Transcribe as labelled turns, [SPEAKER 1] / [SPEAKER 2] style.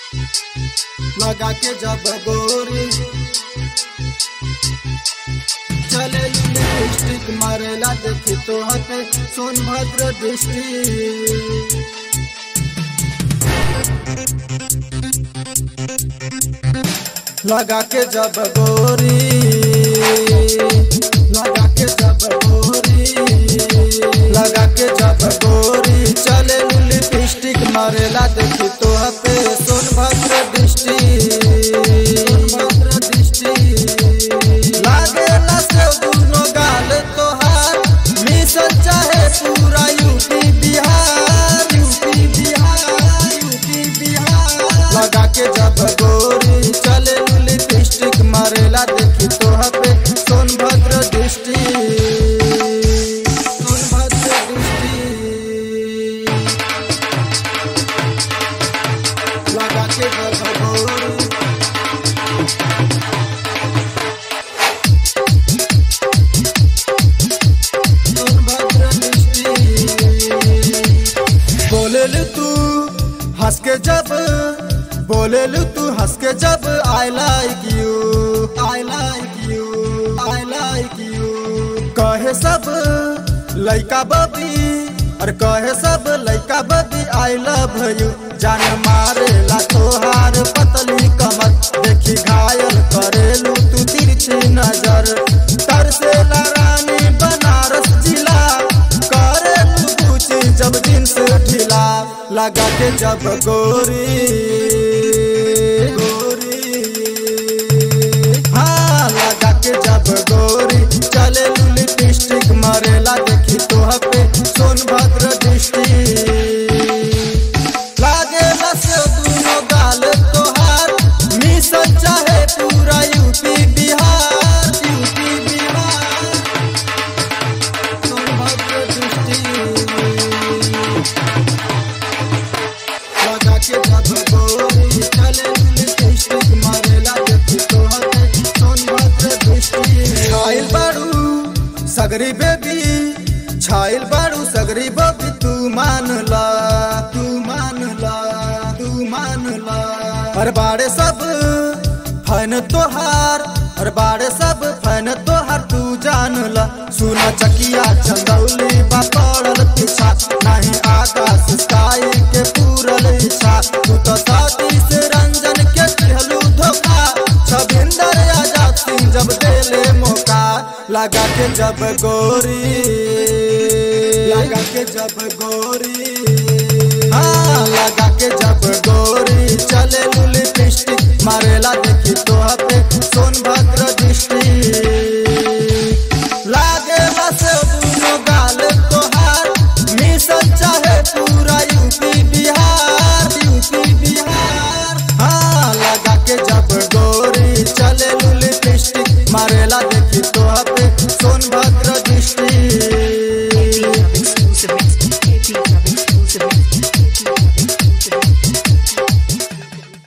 [SPEAKER 1] लगा के जब गोरी चले लिपस्टिक मारेला देखी तो हते सोनभद्र डिस्ट्रिक्ट लगा के जब गोरी लगा के जब गोरी लगा के जब गोरी चले लिपस्टिक मारेला देखी तो हते सोनभद्र डिस्ट्रिक्ट सोनभद्र डिस्ट्रिक्ट लागेला से दुनो गाल तोहार मिशन चाहे पूरा UP Bihar UP Bihar UP Bihar लगा के जब गोरी चले लिपस्टिक मारेला देखी तो पे सोनभद्र डिस्ट्रिक्ट सोनभद्र डिस्ट्रिक्ट लगा के जब गोरी सोनभद्र डिस्ट्रिक्ट बोलेलू तू हंस के जब बोलेलू तू हंस के जब I like you I like you I like you कहे सब लइका बबी और कहे सब लइका बबी आई लव यू जान मारेला तोहार पतली कमर देखी घायल करेलू तू तिरछी नजर तरसेला रानी बनारस जिला करेलू पूछी जब दिन से ढीला लगा के जब गोरी गोरी हाँ लगा के जब गोरी चले लिपस्टिक मरेला देखी तो पे सोनभद्र डिस्ट्रिक्ट लागेला से दुनो गाल तोहार मिशन चाहे पूरा UP Bihar UP Bihar Sonbhadra district लगा के जब गोरी चले लिपस्टिक मारेला देखी तो हते सोनभद्र डिस्ट्रिक्ट छाइल बारू सगरी बेबी छाइल बारू सगरी बबी तू मान ला तू मान ला तू मान ला हर बाड़े सब फन तोहार हर बाड़े सब फन तोहार तू जान ला सुना चकिया चंदौली बा पड़ल पीछा नहीं आकाश स्काई के पूरल इच्छा तू तो साथी से रंजन के दिहलू धोखा छबिंदर आजाद सिंह जब देले मौका लगा के जब गोरी लगा के जब गोरी हाँ लगा के जब गोरी चले लिपस्टिक मारेला देखी तो पे सोनभद्र डिस्ट्रिक्ट लागे से दुनो गाल तोहार मिशन चाहे पूरा यूपी बिहार यूपी बिहार हाँ लगा के जब गोरी चले लिपस्टिक मारेला देखी तो पे सोनभद्र डिस्ट्रिक्ट